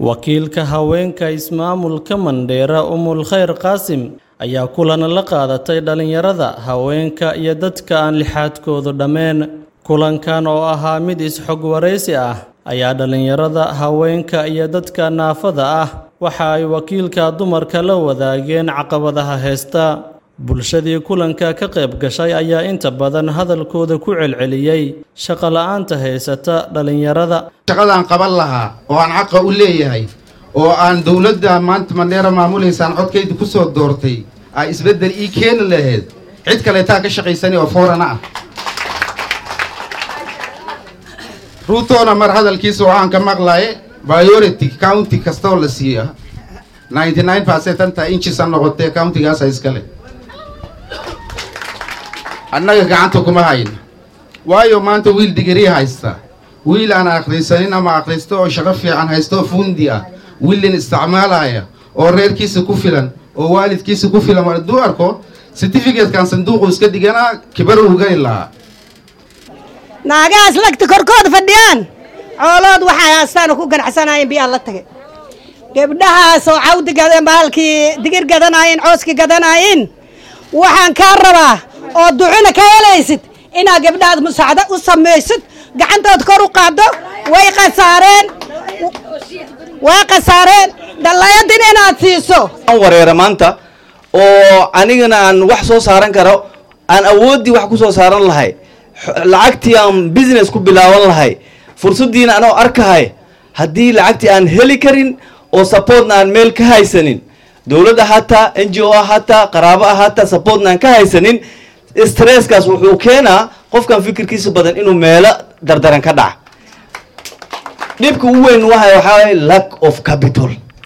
wakiilka haweenka ismaamulka mandheera umul khayr qaasim ayaa kulan la qaadatay dhallinyarada haweenka iyo dadka aan lixaadkoodu dhammeen kulankan oo ahaa mid is-xog waraysi ah ayaa dhallinyarada haweenka iyo dadka naafada ah waxa ay wakiilka dumarka la wadaageen caqabadaha heesta bulshadii kulanka ka qayb gashay ayaa inta badan hadalkooda ku celceliyey shaqo la-aanta haysata dhallinyarada shaqadaan qaban lahaa oo aan xaqa u leeyahay oo aan dowladda maanta mandheera maamulaysaan codkayda ku soo doortay aa isbeddel ii keeni lahayd cid kaleetaa ka shaqaysani oo foorana ah ruutoona mar hadalkiisa waxaan ka maqlaye biority county kastoo la siiya ninety nine percent anta inchisa noqotee countigaasa iskale annaga gacanta kuma hayna waayo maanta wiil digrii haysta wiil aan akhrisanin ama akhristo oo shaqo fiican haysto oo fundi ah wiilin isticmaalaya oo reerkiisa ku filan oo waalidkiisa ku filan hadduu arko certificatekan sanduuqu iska dhiganaa kibar uu geli lahaa naagahaas lagta korkooda fadhiyaan coolood waxay haastaana ku ganacsanaayeen biyaa la tagay gabdhahaas oo cawdi bahalkii digir gadanaayeen cooski gadanaayeen waxaan kaa rabaa oo ducuna ka helaysid inaad gabdhahaad musaacdo u samaysid gacantood kor u qaaddo way khasaareen way khasaareen dhallayadin inaad siiso aan wareera maanta oo anigana aan wax soo saaran karo aan awooddii wax ku soo saaran lahay lacagtii aan business ku bilaaban lahay fursaddiina anoo arkahay haddii lacagtii aan heli karin oo supportna aan meel ka haysanin dowladd ahaataa n g o ahaataa qaraabo ahaataa supportna aan ka haysanin stresskaas wuxuu keenaa qofkan fikirkiisa badan inuu meelo dardaran ka dhaca dhibka ugu weyn waxa waxaa waye lack of capital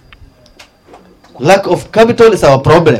lack of capital is our problem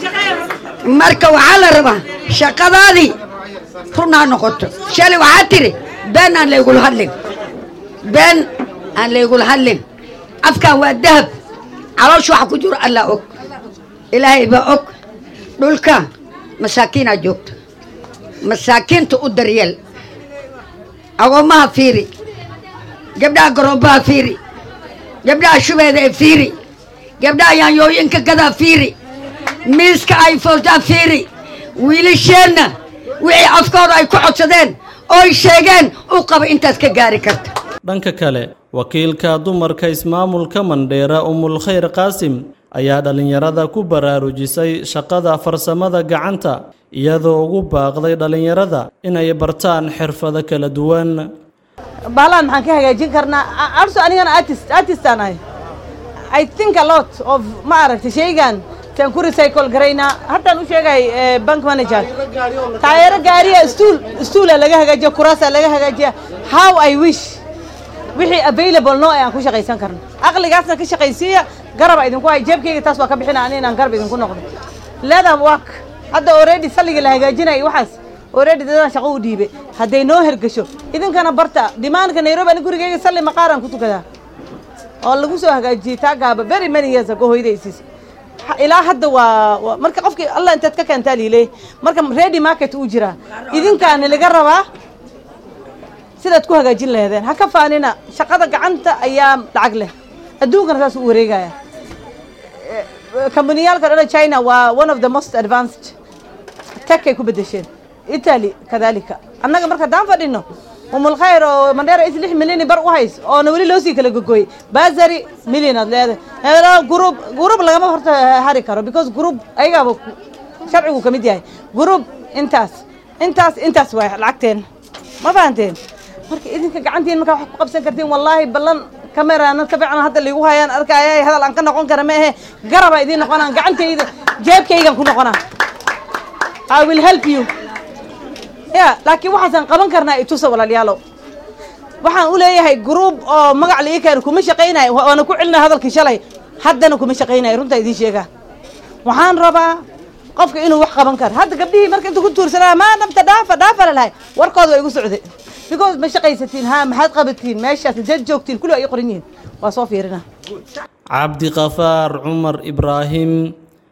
marka waxaa la rabaa shaqadaadii run ha noqoto shalay waxaa tiri been aan laygula hadlin been aan laygula hadlin afkan waa dahab caloosha waxa ku jiro allaa og ilaahay baa og dhulka masaakiinaa joogta masaakiinta u daryeel agoommaha fiiri gabdhaha garoombaha fiiri gabdhaha shubeeda ee fiiri gabdhaha yaanyooyinka gadaa fiiri miiska ay foostaa fiiri wiilasheenna wixii afkooda ay ku codsadeen ooy sheegeen u qaba intaad ka gaari karta dhanka kale wakiilka dumarka ismaamulka mandheera umul khayr qaasim ayaa dhallinyarada ku baraarujisay shaqada farsamada gacanta iyadoo ugu baaqday dhallinyarada inay bartaan xirfado kala duwan bahlaan maxaan ka hagaajin karnaa arso anigana artist artistaan ahay i think a lot of ma aragtay shaygan taan ku recycle garaynaa haddaan u sheegay bank manager taayaro gaariya stuul stuula laga hagaajiya kuraasa laga hagaajiya how i wish wixii available noo aan ku shaqaysan karno aqligaasna ka shaqaysiiya garaba idinku hay jeebkayga taas waa ka bixina ani inaan garab idinku noqdo leadan work hadda already salliga la hagaajinaya waxaas already dadaan shaqo u dhiibay hadday noo hergasho idinkana barta dimaanka nairobi ani gurigayga salli maqaaraan ku tukadaa oo lagu soo hagaajiyey taa gaaba very many years ago hooyadaysiis ilaa hadda waa marka qofkii allah intaad ka keentaa liile marka ready market uu jiraa idinkaana laga rabaa sidaad ku hagaajin laheedeen ha ka faanina shaqada gacanta ayaa lacag leh adduunkana saas u wareegaya kambaniyaalka dhana china waa one of the most advanced tekay ku bedesheen italy kadalika annaga marka haddaan fadhino umul khayr oo mandheera is lix milyan bar u hays oona weli loo sii kala gogoyey basary million aad leedahay group group lagama horta hari karo because group ayagaaba sharcigu ka mid yahay group intaas intaas intaas waay lacagteen ma fahanteen marka idinka gacantiin markaa wax ku qabsan kartiin wallaahi ballan kamerana ka fiican hadda liigu hayaan arkaya hadal aan ka noqon kara ma ahe garaba idiin noqonaan gacantayda jeebkaygan ku noqonaa i will help you ya laakiin waxaasaan qaban karnaa itusa walaalayaalow waxaan u leeyahay group oo magac la ii keeno kuma shaqaynayo waana ku celinaya hadalkii shalay haddana kuma shaqaynayo runtaa idiin sheegaa waxaan rabaa qofka inuu wax qaban karo hadda gabdhihii marka inta ku tuursanaa maa dhabta dhaafa dhaafa lalahay warkooda waa igu socday because ma shaqaysatiin ha maxaad qabatiin meeshaas inteed joogtiin kulli ay qoran yihiin waa soo fiirina cabdiqafaar cumar ibraahim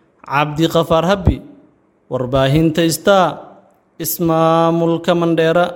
cabdiqafaar habbi warbaahinta star ismaamulka mandheera